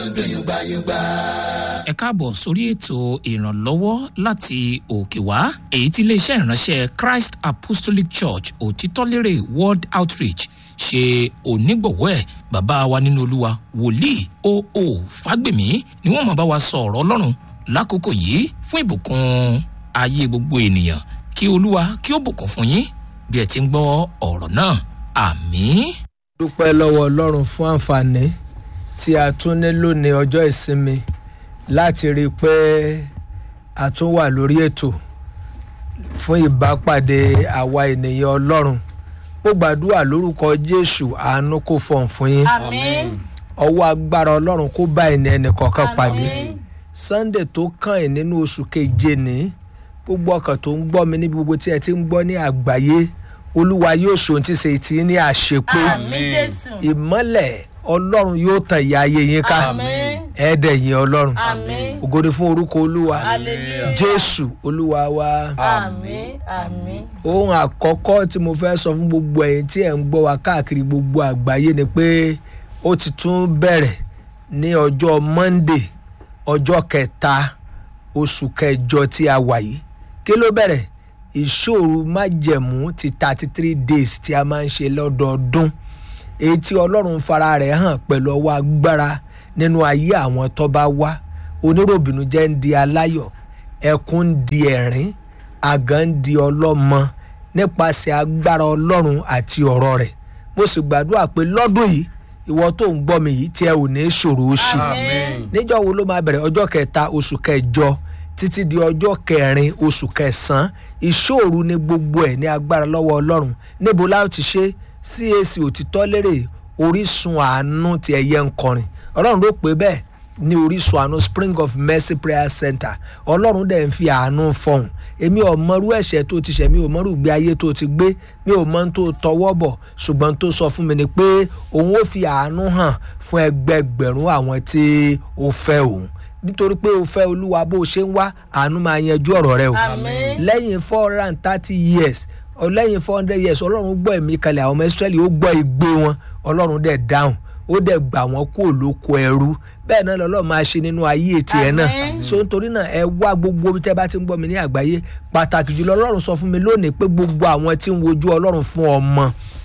ẹ káàbọ̀ sórí ètò ìrànlọ́wọ́ láti òkè wá èyí tí iléeṣẹ́ ìránṣẹ́ christ apostolic church òtítọ́lérè world outreach ṣe onígbọ̀wọ́ ẹ̀ bàbá wa nínú olúwa wòlíì oo fágbèmí ni wọ́n máa bá wa sọ ọ̀rọ̀ ọlọ́run lákòókò yìí fún ìbùkún ayé gbogbo ènìyàn kí olúwa kí ó bùkún fún yín bí ẹ ti ń gbọ́ ọ̀rọ̀ náà àmín. dúpẹ́ lọ́wọ́ ọlọ́run fún àǹfààní tí a tún ní lónìí ọjọ́ ìsinmi láti rí i pé a tún wà lórí ètò fún ìbápàdé àwa ènìyàn ọlọ́run mo gbàdúrà lórúkọ jésù àánú kò fọ̀n fún yín Àmín. ọwọ́ agbára ọlọ́run kó bá ẹni ẹnì kọ̀ọ̀kan pàdé Àmín. sunday tó kàn ẹ́ nínú oṣù keje ní gbogbo ọkàn tó ń gbọ́ mi níbi gbogbo tí ẹ ti ń gbọ́ ní àgbáyé olúwa yóò ṣòun tí ṣe ti ní àṣepé Àmín Jésù. ìmọ́lẹ̀ ọlọ́run yóò tàn ìyá ayé yín ká Àmín. ẹ̀ẹ́dẹ̀ yín ọlọ́run Àmín. ògo ni fún orúkọ olúwa Hallelujah. jésù olúwa wa Àmín. Àmín. ohun àkọ́kọ́ tí mo fẹ́ sọ fún gbogbo ẹ̀yin tí ẹ̀ ń gbọ́ wa káàkiri gbogbo àgbáyé ni pé ó ti tún bẹ̀rẹ̀ ní ọjọ́ monday ọjọ́ kẹta oṣù kẹjọ tí a wà yìí kí ló bẹ̀rẹ̀ ìṣòro májẹ̀mú ti thirty three days tí a máa ń ṣe lọ́dọọdún èyí tí ọlọ́run fara rẹ̀ hàn pẹ̀lú ọwọ́ agbára nínú ayé àwọn tó bá wá oníròbìnú jẹ́ ń di aláyọ̀ ẹkún ń di ẹ̀rín àgàn ń di ọlọ́mọ nípasẹ̀ agbára ọlọ́run àti ọ̀rọ̀ rẹ̀ mo sì gbàdúrà pé lọ́dún yìí ìwọ tó ń gbọ́ mi yìí tí ẹ ò ní ṣòro ó ṣe Àmín. níjọ́ wo ló máa bẹ̀rẹ̀ ọjọ́ kẹta oṣù kẹjọ títí di ọjọ́ kẹrin oṣù kẹsàn-án ìṣòro ní gbogbo ẹ̀ ní agbára lọ́wọ́ ọlọ́run níbo la ó ti ṣe cac òtítọ́ lérè orísun àánú ti ẹ̀yẹ ń kọrin ọlọ́run ló pé bẹ́ẹ̀ ní orísun àánú spring of mercy prayer center ọlọ́run dẹ̀ ń fi àánú fọhùn èmi ò mọrú ẹ̀ṣẹ̀ tó ti ṣẹ̀ mi ò mọrú ìgbé ayé tó ti gbé mi ò mọ ohun tó tọwọ́ bọ̀ ṣùgbọ́n tó sọ fún mi ni pé òun ó fi àánú hàn fún ẹgbẹgbẹ̀rún àwọn tí ó fẹ́ òun nítorí pé o fẹ́ olúwa bó o ṣe ń wá àánú máa yanjú ọ̀rọ̀ rẹ o Àmín. lẹ́yìn four hundred and thirty years ọ lẹ́yìn four hundred years ọlọ́run gbọ́ ẹ̀mí kalẹ̀ àwọn ọmọ israẹli ó gbọ́ igbe wọn ọlọ́run dẹ̀ dáhùn ó dẹ̀ gbà wọ́n kúrò lóko ẹrú bẹ́ẹ̀ náà lọ́lọ́ máa ṣe nínú ayé tiẹ̀ náà Àmín. so nítorí náà ẹ wá gbogbo bí tẹ́ bá ti ń gbọ́ mi ní àgbáyé pàtàkì jùlọ ọlọ́run sọ fún mi lónìí pé gbogbo àwọn tí ń wojú ọlọ́run fún ọmọ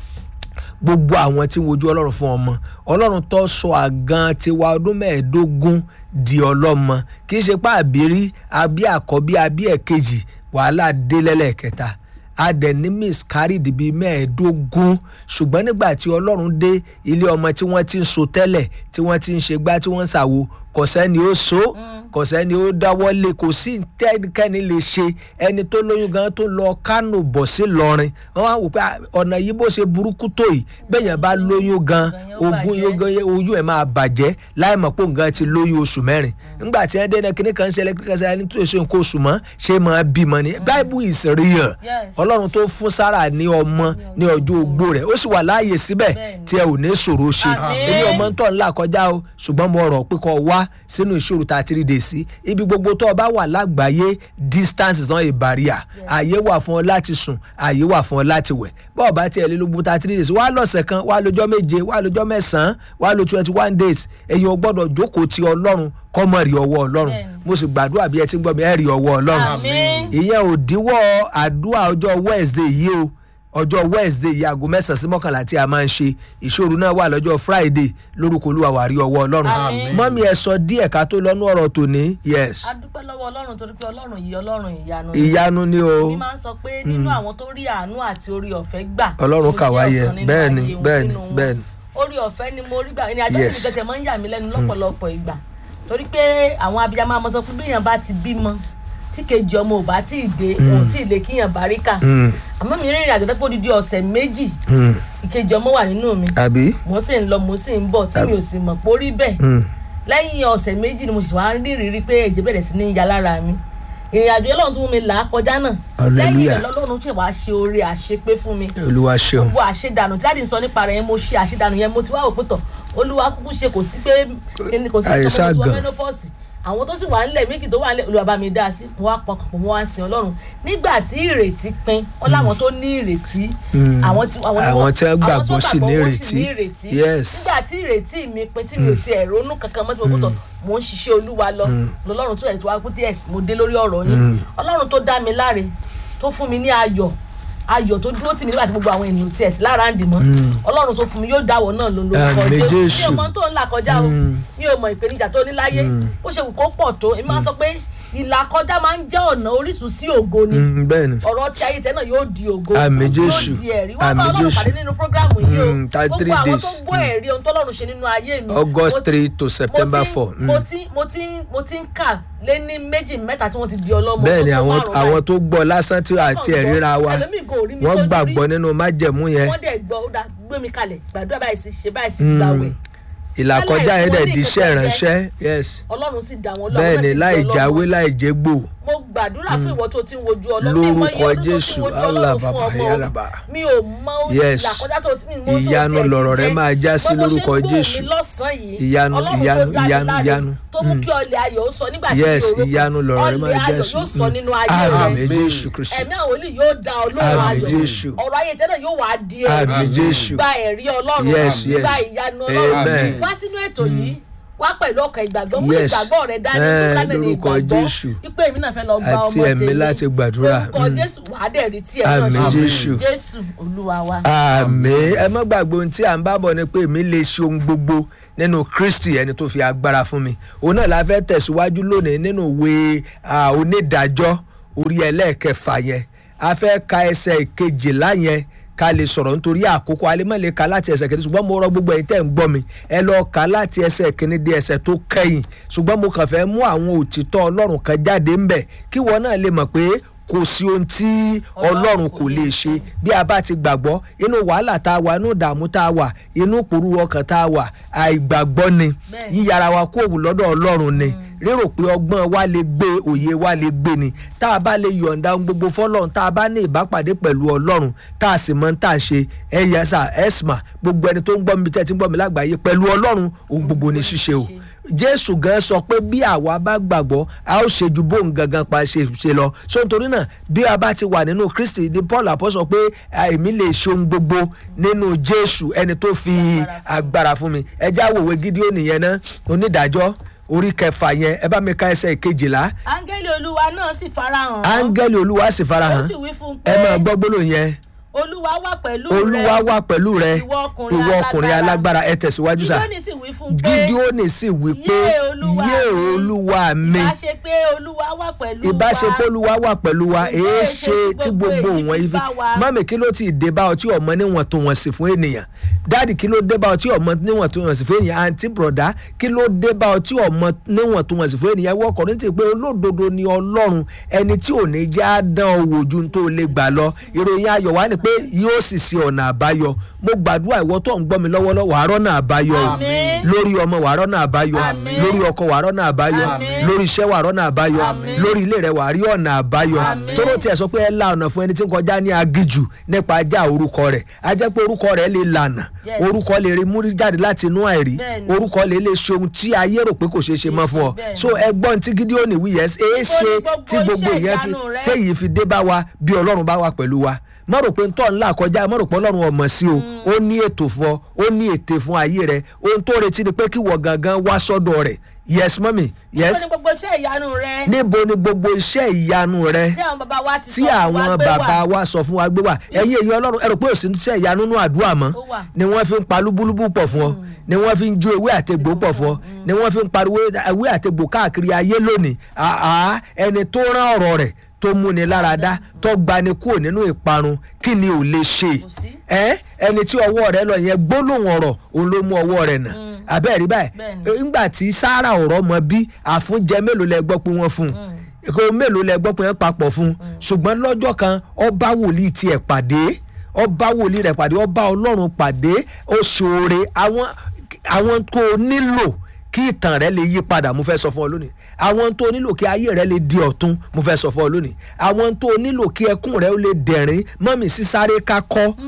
gbogbo àwọn tí ń wojú ọlọ́run fún ọmọ ọlọ́run tó sọ àgàn tiwa ọdún mẹ́ẹ̀ẹ́dógún di ọlọ́mọ kì í ṣe pé àbírí àbí àkọ́bí àbí ẹ̀kejì wàhálà dé lẹ́lẹ́kẹta adẹ̀ní miscarried bíi mẹ́ẹ̀ẹ́dógún ṣùgbọ́n nígbà tí ọlọ́run dé ilé ọmọ tí wọ́n ti ń so tẹ́lẹ̀ tí wọ́n ti ń ṣe gbá tí wọ́n ń ṣàwo kò sẹ́ni ó so kò sẹ́ni ó dáwọ́ lé kò sí tẹ́nikẹ́ni lè ṣe ẹni tó lóyún gan tó lọ kánò bọ̀ sí lọrin wọ́n wá wò pé "Ah, ọ̀nà yìí bó ṣe burúkú tó yìí bẹ́ẹ̀yàn bá lóyún gan ogún yóò gan oyún ẹ̀ máa bàjẹ́ láì mọ̀ pé òun gan ti lóyún oṣù mẹ́rin nígbà tí wọ́n dé náà kíní kan ṣẹlẹ̀ kíní kan ṣẹlẹ̀ nítorí oṣù nǹkan oṣù mọ́ ṣé máa bímọ ni bible is real Yes. ọlọ́run tó fún sára ní ọmọ ní ọjọ́ ogbó rẹ̀ ó sì wà láàyè síbẹ̀ Bẹ́ẹ̀ni. tí ẹ ò ní ṣòro ṣe Àmín. èmi ọmọ ń tọ̀ ńlá kọjá o ṣùgbọ́n mo rọ̀ pé kó wá sínú ìṣòro tá a ti rí dè sí ibi gbogbo tó o bá wà lágbàáyé distance is not a barrier ààyè wà fún ọ láti sùn ààyè wà fún ọ láti wẹ̀ bọ́ọ̀ bá tiẹ̀ lé lógún tá a ti rí dè sí wá lọ́sẹ̀ kan wá lọ́jọ́ méje wá lọ́jọ́ mẹ́sàn-án wá lọ twenty one days èyàn ò gbọ́dọ̀ jókòó ti ọlọ́run kọ́ mọ̀ rí ọwọ́ ọlọ́run Bẹ́ẹ̀ni. mo sì gbàdúrà bí ẹ ti ń gbọ́ mi ẹ rí ọwọ́ ọlọ́run Àmín. ìyẹn ò díwọ́ àdúrà ọjọ́ wednesday yìí o ọjọ́ wednesday yìí aago mẹ́sàn-án sí mọ́kànlá tí a máa ń ṣe ìṣòro náà wà lọ́jọ́ friday lórúkọ olúwa wà rí ọwọ́ ọlọ́run Àmín. mọ́mí ẹ sọ díẹ̀ ká tó lọ́nú ọ̀rọ̀ tòní yes a dúpẹ́ lọ́wọ́ ọlọ́run torí pé ọlọ́run yìí ọlọ́run ìyanu ni. ìyanu ni o mi máa ń sọ pé nínú àwọn tó rí àánú àti orí ọ̀fẹ́ gbà. Ọlọ́run mo kà wá jẹ́ yẹ. ọ̀kan nínú Bẹ́ẹ̀ni, ayé wọn, bẹ́ẹ̀ni, nínú wọn. bẹ́ẹ̀ni. orí ọ̀fẹ́ ni mo rí gbà ní ajá Yes. tí nìkan tẹ̀ máa ń yà mí lẹ́nu lọ́pọ̀lọpọ̀ ìgbà torí pé àwọn abiyamọ máa sọ pé bíyàn bá ti bímọ tí kejì ọmọ ò bá tí ì dé òun tí ì lè kíyàn baríkà Mm, àmọ́ mi rìnrìn àjò tẹ́pọ̀ dídí ọ̀sẹ̀ méjì mm, ìkejì ọmọ wà nínú mi àbí mo sì ń lọ mo sì ń bọ̀ tí mi ò sì mọ̀ pé ó rí bẹ́ẹ̀ Mm, lẹ́yìn ọ̀sẹ̀ méjì ni mo sì wá ń rí ìrírí pé ẹ̀jẹ̀ bẹ̀rẹ̀ sí ní ya lára mi ìrìn àjò ọlọ́run tó mú mi là á kọjá náà lẹ́yìn Hallelujah. rẹ̀ lọ́lọ́run ṣe wàá ṣe oore àṣepé fún mi olúwa ṣeun gbogbo àṣedànù tí láti sọ nípa rẹ̀ yẹn mo ṣe àṣedànù yẹn mo ti wá òpin tọ̀ olúwa kúkú ṣe kò sí pé kò sí Àìsàn ìtọ́jú gan. menopause àwọn tó sì wà ńlẹ̀ méjì tó wà ńlẹ̀ olúwa bá mi dá sí mo wá pọkàn pọ̀ mo wá sin ọlọ́run nígbà tí ìrètí pin wọn láwọn tó ní ìrètí àwọn tí àwọn ni Àwọn tí wọ́n àwọn tó gbàgbọ́ sì ní gbàgbọ́ wọ́n ìrètí. sì ní ìrètí Yes. nígbà tí ìrètí mi pin tí mi ò tiẹ̀ ronú kankan mọ́ tí mo gbọ́dọ̀ mò ń ṣiṣẹ́ olúwa lọ lọ́lọ́run tó ẹ̀ tó wá pé yes mo dé lórí ọ̀rọ̀ yín ọlọ́run tó dá mi láre tó fún mi ní ayọ̀ ayọ̀ tó dúró tì mí nígbà tí gbogbo àwọn ènìyàn tiẹ̀ sí lára ń dì mọ́ ọlọ́run tó fún mi yóò dáwọ́ náà ló lórúkọ Àmín, Jésù mi Jésù. ò mọ tó ń là kọjá o mi ò mọ ìpèníjà tó ní láyé bó ṣe wù kó pọ̀ tó èmi máa ń sọ pé ìlà kọjá máa ń jẹ́ ọ̀nà orísun sí ògo ni Mm, bẹ́ẹ̀ ni ọ̀rọ̀ tí ayé tẹ́ náà yóò di ògo Àmín, yóò Jésù. di ẹ̀rí wọ́n bá Àmín, ọlọ́run Jésù. pàdé nínú prógrámù yìí o Mm, thirty gbogbo three àwọn days. tó gbọ́ ẹ̀rí ohun tọ́lọ́run ṣe nínú ayé mi August mo ti- three to September mo ti- four. Mm. mo ti mo ti mo ti ń kà lé ní méjì mẹ́ta tí wọ́n ti di ọlọ́mọ bẹ́ẹ̀ ni tó tó àwọn márùn-ún àwọn báyìí. tó gbọ́ lásán tí àti Wọ́n ẹ̀ríra wa ẹlòmíì kò rí mi wọ́n sójú gbàgbọ́ rí. nínú májẹ̀mú yẹn wọ́n dẹ̀ gbọ́ ó dá gbé mi kalẹ̀ gbàdúrà báyìí sí ṣe báyìí sí gbàwẹ̀ ìlàkọjá yẹn dẹ̀ Aláìsí di iṣẹ́ oníkẹ̀kẹ́ ìránṣẹ́ yes ọlọ́run sì dá wọn lọ́wọ́ bẹ́ẹ̀ náà ni sì di láì ọlọ́mọ. jáwé láì jégbò mo gbàdúrà fún ìwọ tó ti ń wojú ọlọ́run Lórúkọ mi ò mọ iye ọdún tó ti ń Jésù, wojú Allah ọlọ́run fún bàbá, ọmọ ya o. Rabba. mi ò mọ Yes. ìlàkọjá tó ti mi mo tó Ìyanu tiẹ̀ ti lọ̀rọ̀ rẹ jẹ́. máa já sí Bó bó ṣe lórúkọ ń gbóhùn Jésù. mi lọ́sàn-án yìí, Ìyanu, Ọlọ́run tó ìyanu, dá mi ìyanu, láre, ìyanu. tó mú kí ọlẹ̀ ayọ̀ ó sọ nígbà tí Yes, mi ò rò ìyanu lọ̀rọ̀ rẹ máa ọlẹ̀ já ayọ̀ sí. yóò sọ Mm. nínú ayé Àmín rẹ Jésù Kristi. ẹ̀mí àwọn olè yóò dá olóhùn Àmín ayọ̀ Jésù. ọ̀rọ̀ ayé tẹ́lẹ̀ yóò wá di Àmín Jésù. gba ẹ̀rí ọlọ́run Yes, yes. gba ìyanu ọlọ́run Amen. wá sínú ètò yìí wá pẹ̀lú ọkàn ìgbàgbọ́ mú Yes. ìgbàgbọ́ rẹ dání Eh, tó kánẹ̀ ní lórúkọ ìgbàgbọ́ Jésù. wípé èmi náà fẹ́ lọ gba Àti ọmọ ẹ̀mí tèmi láti gbàdúrà. lórúkọ Mm. jésù wàá dẹ̀ rí tí ẹ náà Àmín ṣe. Jésù. jésù olúwa wa. àmì ẹ má gbàgbé ohun tí à ń bá bọ̀ ni pé èmi lè ṣe ohun gbogbo nínú kristi ẹni tó fi agbára fún mi òun náà la fẹ́ tẹ̀síwájú lónìí nínú ìwé ah, onídàájọ́ orí ẹlẹ́ẹ̀kẹfà yẹn a fẹ́ ka ẹsẹ̀ kejìlá yẹn ká lè sọ̀rọ̀ nítorí àkókò alẹ́ mọ̀ lè ka láti ẹsẹ̀ kìíní ṣùgbọ́n mo rọ gbogbo ẹ̀yin tẹ̀ ń gbọ́ mi ẹ lọ ka láti ẹsẹ̀ kìíní di ẹsẹ̀ tó kẹ́yìn ṣùgbọ́n mo kàn fẹ́ mú àwọn òtítọ́ ọlọ́run kan jáde ńbẹ̀ kí wọn náà lè mọ̀ pé kò sí ohun tí ọlọ́run kò lè ṣe bí a bá ti gbàgbọ́ inú wàhálà tá a wà inú ìdààmú tá a wà inú ìpòrú ọkàn tá a wà àìgbàgbọ́ ni Bẹ́ẹ̀ni. yíyára wa kó òwú lọ́dọ̀ ọlọ́run ni rérò pé ọgbọ́n wa lè gbé òye wa lè gbé ni tá a bá lè yọ̀ǹda ohun gbogbo fọlọ́run tá a bá ní ìbápàdé pẹ̀lú ọlọ́run tá a sì mọ tá a ṣe ẹ̀yà sà ẹ̀sìmà gbogbo ẹni tó ń gbọ́ mi tẹ́ ti ń gbọ́ mi lágbàáyé pẹ̀lú ọlọ́run ohun gbogbo ni ṣíṣe o jésù gan sọ pé bí àwa bá gbàgbọ́ a ó ṣe ju bóun gangan pa ṣe ṣe lọ so nítorí náà bí a bá ti wà nínú kristi ni paul apọ́sọ pé "Ah, èmi lè ṣe ohun gbogbo nínú jésù ẹni tó fi agbára fún mi ẹ já wòwe gídíọ́nì yẹn ná onídàájọ́ orí kẹfà yẹn ẹ bá mi ka ẹsẹ̀ kejìlá áńgẹ́lì olúwa náà sì farahàn. áńgẹ́lì olúwa sì ó farahàn sì wí fún un ẹ pé máa gbọ́ gbólóhùn yẹn olúwa wà pẹ̀lú rẹ olúwa wà pẹ̀lú rẹ ìwọ ọkùnrin ìwọ ọkùnrin alágbára ẹ tẹ̀síwájú sá gídíọ́nì sì wí fún un pé gídíọ́nì sì wí pé Yé Olúwa yé mi. olúwa mi ìbá ṣe pé olúwa wà pẹ̀lú wa ìbáṣepọ̀ olúwa wà pẹ̀lú wa Ǹjẹ́ èé èṣe ṣe tí tí gbogbo gbogbo èyí wọn fi yìí fi bá wa? mọ́mì kí ló ti dé bá ọ tí ọmọ níwọ̀n tó wọ̀n sí fún ènìyàn dáàdì kí ló dé bá ọ tí ọmọ níwọ̀n tó wọ̀n sí fún ènìyàn àǹtí bùrọ̀dá kí ló dé bá ọ tí ọmọ níwọ̀n tó wọ̀n sí fún ènìyàn wọ́n kọ̀ọ̀ní ti pé olódodo ni ọlọ́run ẹni tí ò ní já dán owó ju tó lè gbà lọ ìròyìn ayọ̀ wá ni pé yóò sì ṣe ọ̀nà àbáyọ mo gbàdúrà ìwọ tó ń gbọ́ mi lọ́wọ́lọ́wọ́ àárọ̀ náà àbáyọ o Àmín. lórí ọmọ wàárọ̀ náà àbáyọ Àmín. lórí ọkọ wàárọ̀ náà àbáyọ Àmín. lórí iṣẹ́ wàárọ̀ náà àbáyọ Àmín. lórí ilé rẹ wàá rí ọ̀nà àbáyọ Àmín. tóró tiẹ̀ sọ pé ẹ la ọ̀nà fún ẹni tí ń kọjá ní agijù nípa ajá orúkọ rẹ̀ a jẹ́ pé orúkọ rẹ̀ lè lànà Yes. orúkọ lè rí múrí jáde láti inú àìrí Bẹ́ẹ̀ni. orúkọ lè lè ṣe ohun tí ayé rò pé kò ṣeé ṣe mọ́ fún ọ Bẹ́ẹ̀ni. so ẹgbọ́n tí Gídíónì wí yẹn èé ṣe gbogbo tí gbogbo iṣẹ́ ìyẹn fi ìyanu rẹ? téyìí fi dé bá wa bí ọlọ́run bá wà pẹ̀lú wa má rò pé ń tọ́ ńlá kọjá má rò pé ọlọ́run ọmọ sí o ó ní ètò fún ọ ó ní ète fún ayé rẹ ohun tó retí ni pé kí wọ gangan wá sọ́dọ̀ rẹ̀ yes mọ́mì yes ó ní gbogbo iṣẹ́ ìyanu rẹ níbo ni gbogbo iṣẹ́ ìyanu rẹ tí àwọn bàbá wa ti tí sọ fún wa àwọn pé wà. bàbá wa sọ fún wa gbé wà ẹ̀yin èyí ọlọ́run ẹ rò pé òsì iṣẹ́ ìyanu nínú àdúrà mọ́ Ó wà. ni wọ́n fi ń pa lúbúlúbú pọ̀ fún ọ ni wọ́n fi ń jó ewé àtegbò pọ̀ fún ọ ni wọ́n fi ń pariwo ewé àtegbò káàkiri ayé lónìí àá ẹni tó rán ọ̀rọ̀ rẹ̀ tó múni lára dá tó gbani kúrò nínú ìparun kí ni ò lè ṣe Kò sí. ẹ ẹni tí ọwọ́ rẹ̀ lọ yẹn gbólóhùn ọ̀rọ̀ òun ló mú ọwọ́ rẹ̀ nà abẹ́ẹ̀ rí báyìí Bẹ́ẹ̀ni. ńgbà tí sára ọ̀rọ̀ mọ bí àfúnjẹ mélòó lẹ gbọ́ pé wọ́n fún un kò mélòó lẹ gbọ́ pé wọ́n papọ̀ fún un ṣùgbọ́n lọ́jọ́ kan ọba wòlíì tiẹ̀ pàdé ọba wòlíì rẹ̀ pàdé ọba ọlọ́run pàdé ó ṣoore àwọn àwọn tó nílò kí ìtàn rẹ lè yí padà mo fẹ́ sọ fún ọ lónìí àwọn tó nílò kí ayé rẹ lè di ọ̀tun mo fẹ́ sọ fún ọ lónìí àwọn tó nílò kí ẹkún rẹ ó lè dẹ̀rín mọ́mì sísáré ká kọ́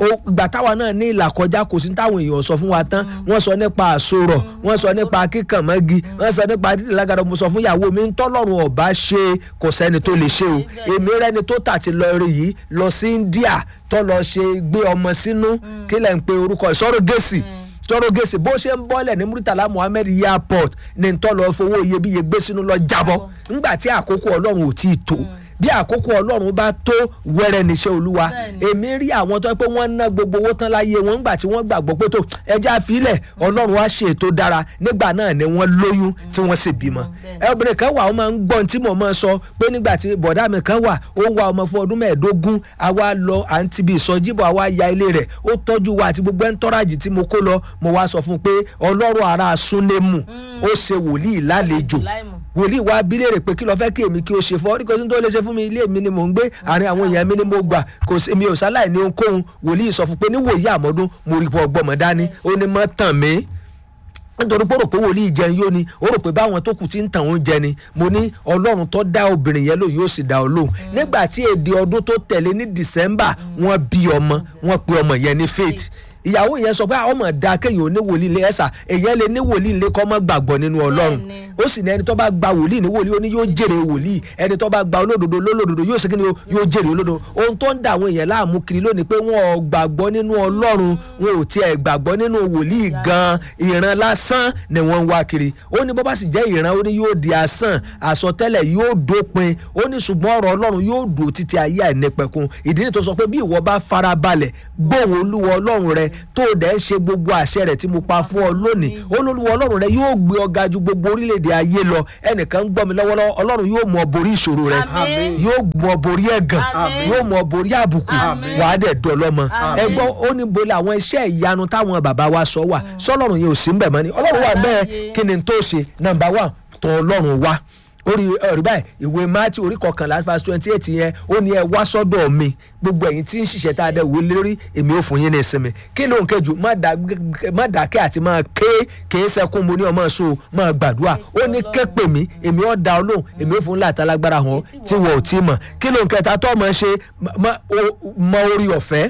ó- ìgbà táwa náà ní ìlà kọjá kò sí táwọn èèyàn sọ fún wa tán wọ́n sọ nípa àsorọ̀ wọ́n sọ nípa kíkànmọ́gi wọ́n sọ nípa dídì lágàdo mo sọ fún ìyàwó mi ń tọ́lọ́run ọ̀bá ṣe kò sẹ́ni tó lè ṣe o èmi rẹ́ni tó tà ti lọ rí yìí lọ sí India tó lọ ṣe gbé ọmọ sínú kí lẹ́ ń pe orúkọ ìsọ̀rọ̀ gẹ̀ẹ́sì tọrọ gèsè bó ṣe ń bọ́lẹ̀ ní Murtala Muhammed airport ní ń tọ́ lọ fowó iyebíye gbé sínú lọ jábọ́ ńgbà tí àkókò ọlọ́run ò tí ì tó bí àkókò ọlọ́run bá tó wẹ́rẹ́ níṣẹ́ olúwa èmi rí àwọn tó yẹ pé wọ́n ná gbogbo owó tán láyé wọn ńgbà tí wọ́n gbàgbọ́ pé tó ẹjẹ́ àfilẹ̀ ọlọ́run á ṣe ètò dára nígbà náà ni wọ́n lóyún tí wọ́n sì bímọ ẹ obìnrin kan wà ó máa ń gbọ́n tí mo máa sọ pé nígbà tí bọ̀dá mi kan wà ó wá ọmọ fún ọdún mẹ́ẹ̀ẹ́dógún àwa lọ à ń tibi ìsọjíbọ̀ àwa ya ilé rẹ̀ ó tọ́jú wa àti gbogbo ẹ̀ńtọ́rajì tí mo kó lọ mo wá sọ fún un pé ọlọ́run ara súnémù ó ṣe wòlíì lálejò Láìmọ̀. wòlíì wa bí léèrè pé kí ló fẹ́ kí èmi kí o ṣe fún ọ ní kò sí tó lè ṣe fún mi ilé mi ni mò ń gbé àárín àwọn èèyàn mi ni mo gbà kò sí mi ò sáláì ní ohunkóhun wòlíì sọ fún pé níwòyí àmọ́dún mo rí pọ̀ gbọ́mọ dání ó ní mọ́ tàn mí nítorí pé ó rò pé wòlíì jẹun yóò ni ó rò pé báwọn tó kù ti ń tàn oúnjẹ ni mo ní ọlọ́run tó dá obìnrin yẹn lò yóò sì dá ọ lóhùn nígbà tí èdè ọdún tó tẹ̀lé ní december wọ́n bí ọmọ wọ́n pe ọmọ yẹn ní faith ìyàwó yẹn sọ pé àwọn ọmọ da kéèyàn ní wòlíì ilé ẹ̀sà èyàn lè ní wòlíì ilé kọ́ mọ́ gbàgbọ́ nínú ọlọ́run Bẹ́ẹ̀ni. ó sì ní ẹni tó bá gba wòlíì ní wòlíì ó ní yóò jèrè wòlíì ẹni tó bá gba olódodo lólódodo yóò ṣe kí ni o, yóò jèrè olódodo ohun tó ń da àwọn èèyàn láàmú kiri lónìí pé wọn ò gbàgbọ́ nínú ọlọ́run wọn ò tiẹ̀ gbàgbọ́ nínú wòlíì gan ìran lásán ni wọ́n ń wá kiri ó ní bó bá sì jẹ́ ìran ó ní yóò di asán àsọtẹ́lẹ̀ yóò dópin ó ní ṣùgbọ́n ọ̀rọ̀ ọlọ́run yóò dùn títí ayé àìnípẹ̀kun ìdí ni tó sọ pé bí ìwọ bá farabalẹ̀ gbóhùn olúwa ọlọ́run rẹ tó o dẹ̀ ń ṣe gbogbo àṣẹ rẹ̀ tí mo pa fún ọ lónìí olúwa ọlọ́run rẹ yóò gbé ọ ga ju gbogbo orílẹ̀-èdè ayé lọ ẹnìkan ń gbọ́ mi lọ́wọ́lọ́wọ́ ọlọ́run yóò mú ọ borí ìṣòro rẹ Àmín. yóò mú ọ borí ẹ̀gàn Àmín. yóò mú ọ borí àbùkù Àmín. wàá dẹ̀ dọ̀lọ́mọ Àmín. ẹgbọ́n ó ní bolẹ̀ àwọn iṣẹ́ ìyanu táwọn bàbá wa sọ wà sọlọ́run yẹn ò sí ń bẹ̀ mọ́ ni ọlọ́run wà bẹ́ẹ̀ Àlàyé. kí ni tó ṣe nàmbà wà tọ̀ ọlọ́run wá orí ẹ̀rí báyìí ìwé mátí orí kọkànlá verse twenty eight yẹn ó ní ẹ wá sọ́dọ̀ mi gbogbo ẹ̀yin tí ń ṣiṣẹ́ tá a dẹ̀ wò lórí èmi ò fún yín ní ìsinmi kí ló ń kẹjù má dá- má dákẹ́ àti máa ké kì í sẹ́kún mo ní ọmọ sùn máa gbàdúrà ó ní ké pè mí èmi ò dá ọ lóhùn èmi ò fún láta lágbára hàn ọ́ tí wọ́n ò tí mọ̀ kí ló ń kẹta tó ọmọ ṣe mọ- mọ orí ọ̀fẹ́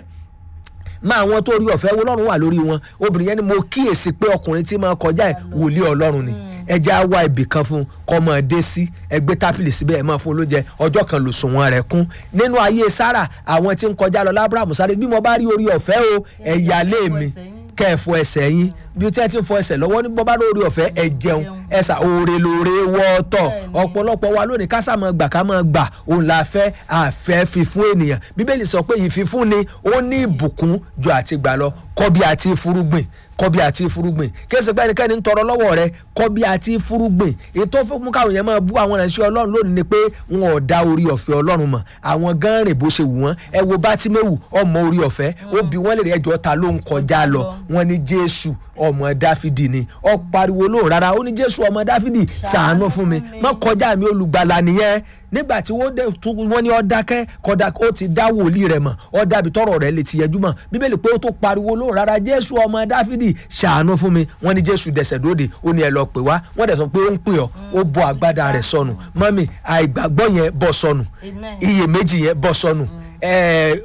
máa àwọn tó rí ọ̀fẹ́ ọlọ́run wà lórí wọn obìnrin yẹn ni mo kíyèsí pé ọkùnrin tí máa kọjá ẹ̀ wòlíì ọlọ́run ni ẹjẹ́ á wá ibì kan fún un kọ́ máa dé sí ẹgbẹ́ tápìlì síbẹ̀ ẹ̀ máa fún un lóúnjẹ ọjọ́ kan lò sùn wọn rẹ̀ kún nínú ayé sára àwọn tí ń kọjá lọ lábúràmù sáré bí mo bá rí orí ọ̀fẹ́ o ẹ̀yà lé mi kẹ́ ẹ̀ fọ ẹsẹ̀ yín bí tí ẹ ti ń fọ ẹsẹ̀ lọ́wọ́ ní bọ́ bá lórí ọ̀fẹ́ ẹ jẹun ẹ̀sà òòrè lóore wọ́ọ̀tọ̀ ọ̀pọ̀lọpọ̀ wa lónìí ká sá máa gbà ká máa gbà òun la fẹ́ àfẹ́ fífún ènìyàn bíbélì sọ pé ìfífún ni ó ní ìbùkún ju àti gbà lọ kọ́ bí àti fúrúgbìn kọ́ bí àti fúrúgbìn kéésì pé ẹnikẹ́ni ń tọrọ lọ́wọ́ rẹ kọ́ bí àti fúrúgbìn ètò fún káwọn yẹn máa bú àwọn ìránṣẹ́ ọlọ́run lónìí ni pé wọn ò dá orí ọ̀fẹ́ ọlọ́run mọ̀ àwọn gan rìn bó ṣe wù wọ́n ẹ wo bátímẹ́wù ọmọ orí ọ̀fẹ́ ó bi wọ́n lè rí ẹjọ́ ta ló ń kọjá lọ wọ́n ní jésù ọmọ dáfídì ni ọ pariwo lóhùn rárá ó ní jésù ọmọ dáfídì ṣàánú fún mi má kọjá mi olùgbàlà nìyẹn nígbà tí wọ́n dé tún wọ́n ní ọ dákẹ́ kọ́dà ó ti dá wòlíì rẹ̀ mọ̀ ọ dàbí tọrọ rẹ̀ lè ti yẹjú mọ̀ bíbélì pé ó tó pariwo lóhùn rárá jésù ọmọ dáfídì ṣàánú fún mi wọ́n ní jésù dẹ̀sẹ̀ dóde ó ní ẹ lọ pè wá wọ́n dẹ̀ sọ pé ó ń pè ọ́ ó bọ́ agbádá rẹ̀ sọnù mọ́mì àìgbàgbọ́ yẹn bọ́ sọnù Amen. iyèméjì yẹn bọ́ sọnù ẹ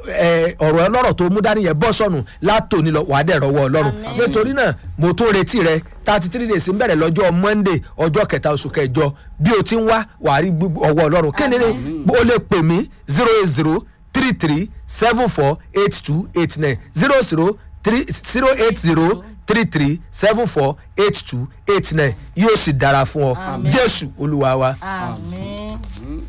ẹ ọ̀rọ̀ ọlọ́rọ̀ tó mú dání yẹn bọ́ sọnù látòní lọ wàá dẹ̀ rọwọ́ ọlọ́run Amen. nítorí náà mo tún retí rẹ thirty three days ń bẹ̀rẹ̀ lọ́jọ́ monday ọjọ́ kẹta oṣù kẹjọ bí o ti ń wá wàá rí gbogbo ọwọ́ ọlọ́run kí ni ni o lè pè mí zero eight zero three three seven four eight two eight nine zero zero three zero eight zero three three seven four eight two eight nine yóò sì dára fún ọ Amen. jésù olúwa wa. àmín.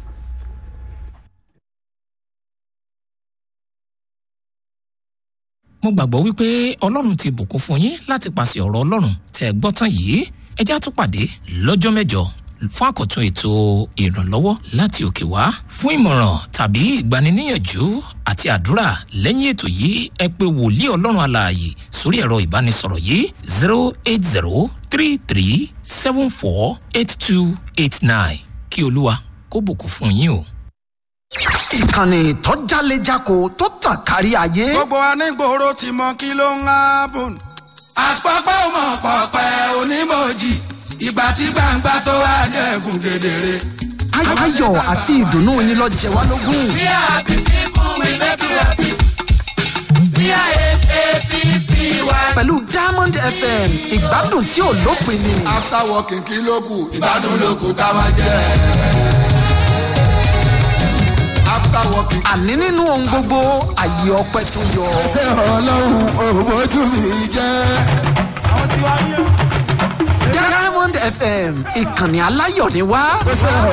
mo gbàgbọ́ wípé ọlọ́run ti bùkún fún yín láti pàṣẹ ọ̀rọ̀ ọlọ́run tẹ́ ẹ gbọ́ tán yìí ẹ já tún pàdé lọ́jọ́ mẹ́jọ fún àkọ́tún ètò ìrànlọ́wọ́ láti òkè wá fún ìmọ̀ràn tàbí ìgbaniníyànjú àti àdúrà lẹ́yìn ètò yìí ẹ pé wòlíì ọlọ́run alààyè sórí ẹ̀rọ ìbánisọ̀rọ̀ yìí zero eight zero three three seven four eight two eight nine kí olúwa kó bùkún fún yín o. ìkànnì tó jálejako tó tàn kárí ayé. gbogbo anígboro ti mọ kí ló ń hábùn. àpapọ̀ ọmọ pọ̀pẹ́ onímọ̀jì ìgbà tí gbangba tó wá dẹ̀kun kedere. Ay- ayọ̀ àti ìdùnnú yín lọ jẹ wá lógún. We are happy people, we make you happy. We are tiwa. pẹ̀lú diamond fm ìgbádùn tí ò lópin ni. after working kí ló kù ìgbádùn ló kù ká máa jẹ. after working. àní nínú ohun gbogbo àyè ọpẹ tó yọ. ṣé ọlọ́run òbójú mi jẹ́. diamond fm ìkànnì aláyọ̀ ni wá.